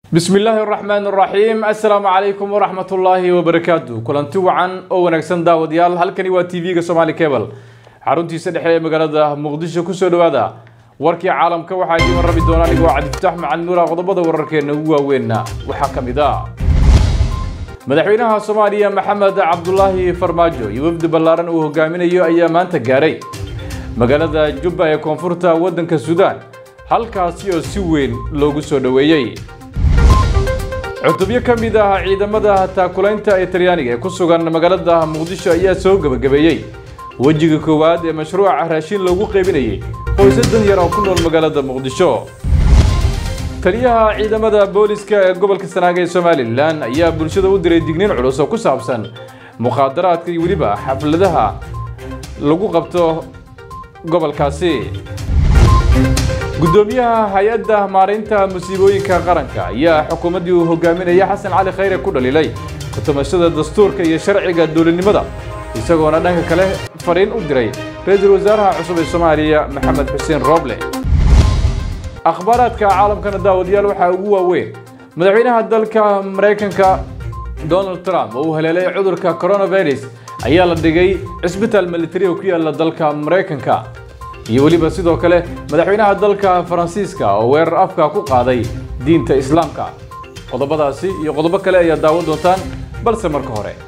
bismi illaahi araxmaan araxiim assalaamu calaykum waraxmatullaahi wabarakaatu kulanti wacan oo wanaagsan daawadayaal halkani waa t v-ga somaali cable xaruntiisa dhexe ee magaalada muqdisho kusoo dhawaada warkii caalamka waxaa idiin rabi doona anigoo cabdifatax macalin nuura qodobada wararkeena ugu waaweynna waxaa ka mid ah madaxweynaha soomaaliya maxamed cabdulaahi farmaajo iyo wafdi ballaaran uu hogaaminayo ayaa maanta gaaray magaalada jubba ee koonfurta waddanka suudaan halkaasi oo si weyn loogu soo dhoweeyey cutubyo ka mid ah ciidamada taakulaynta ee talyaaniga ee ku sugan magaalada muqdisho ayaa soo gebagabeeyey wejiga koowaad ee mashruuca raashin loogu qaybinayay qoysas dan yar oo ku nool magaalada muqdisho taliyaha ciidamada booliska ee gobolka sanaaga ee somalilan ayaa bulshada u diray digniin culus oo ku saabsan mukhaadaraadka iyo weliba xafladaha lagu qabto gobolkaasi guddoomiyaha hay-adda maaraynta musiibooyinka qaranka ayaa xukuumaddii uu hogaaminaya xasan cali khayre ku dhaliilay kutumashada dastuurka iyo sharciga dowladnimada isagoona dhanka kale fariin u diray ra-iisul wasaaraha cusub ee soomaaliya maxamed xuseen rooble akhbaaraadka caalamkana daawadayaal waxaa ugu waaweyn madaxweynaha dalka maraykanka donald trump oo uu haleelay cudurka coronavirus ayaa la dhigay cisbitaal militari oo ku yaala dalka maraykanka iyo weliba sidoo kale madaxweynaha dalka faransiiska oo weerar afka ku qaaday diinta islaamka qodobadaasi iyo qodobo kale ayaa daawan doontaan balse marka hore